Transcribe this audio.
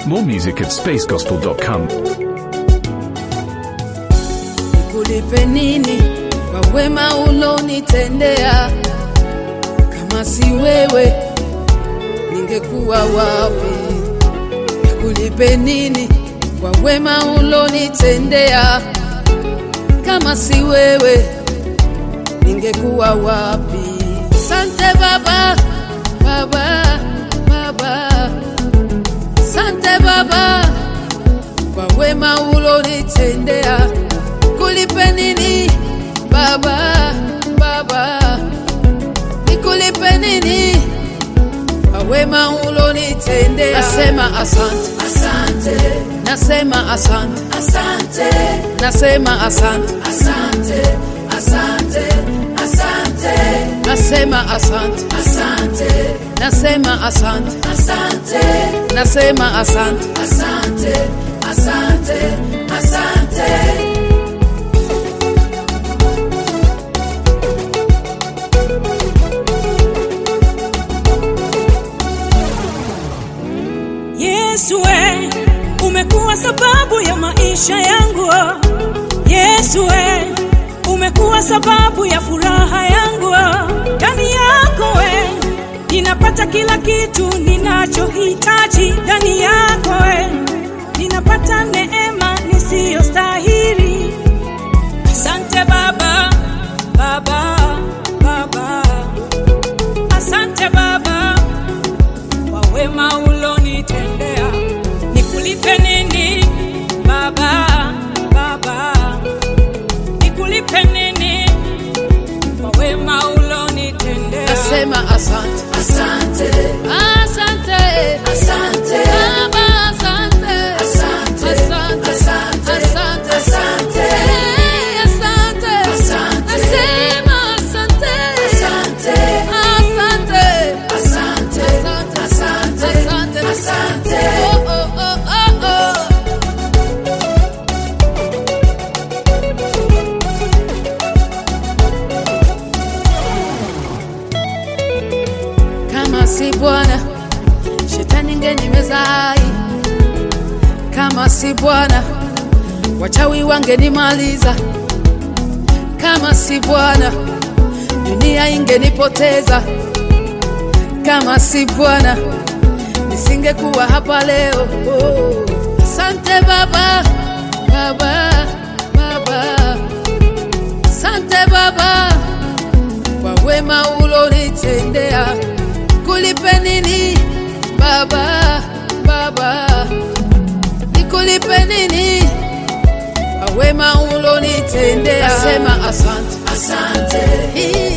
More music at spacegospel.com. nikulipe nini kwa wema ulonitendea? Kama si wewe ningekuwa wapi? Nikulipe nini kwa wema ulonitendea? Kama si wewe ningekuwa wapi? Sante Baba, Baba, Baba, sante Baba kwa wema ulonitendea. Kulipe nini Baba, Baba, nikulipe nini kwa wema ulonitendea? Nasema asante, Asante, nasema asante, asante, nasema asante, asante, asante, asante, nasema asante, asante, nasema asante, asante, nasema asante. asante, asante, asante. Yesu we, umekuwa sababu ya maisha yangu. Yesu we, umekuwa sababu ya furaha yangu. Ndani yako we, ninapata kila kitu ninachohitaji. Ndani yako we, ninapata neema nisiyostahili. Asante Baba, Baba, Baba. Asante Baba kwa wema ulonitendea. Nikulipe nini Baba, Baba? Nikulipe nini kwa wema ulonitendea? Nasema asante, Asante, asante, asante, Baba, asante, asante, asante, asante, asante, asante, Eh, asante, Asante. nasema asante, asante, asante, asante, asante, asante, asante, asante. Oh, oh, oh, oh, oh. Kama si Bwana, shetani ngenimeza hai. Kama si Bwana, wachawi wangenimaliza. Kama si Bwana, dunia ingenipoteza. Kama si Bwana, nisingekuwa hapa leo. Oh. Asante Baba, Baba, Baba, asante Baba kwa wema ulonitendea. Kulipe nini Baba, Baba, nikulipe nini kwa wema ulonitendea? Nasema asante, asante, Hii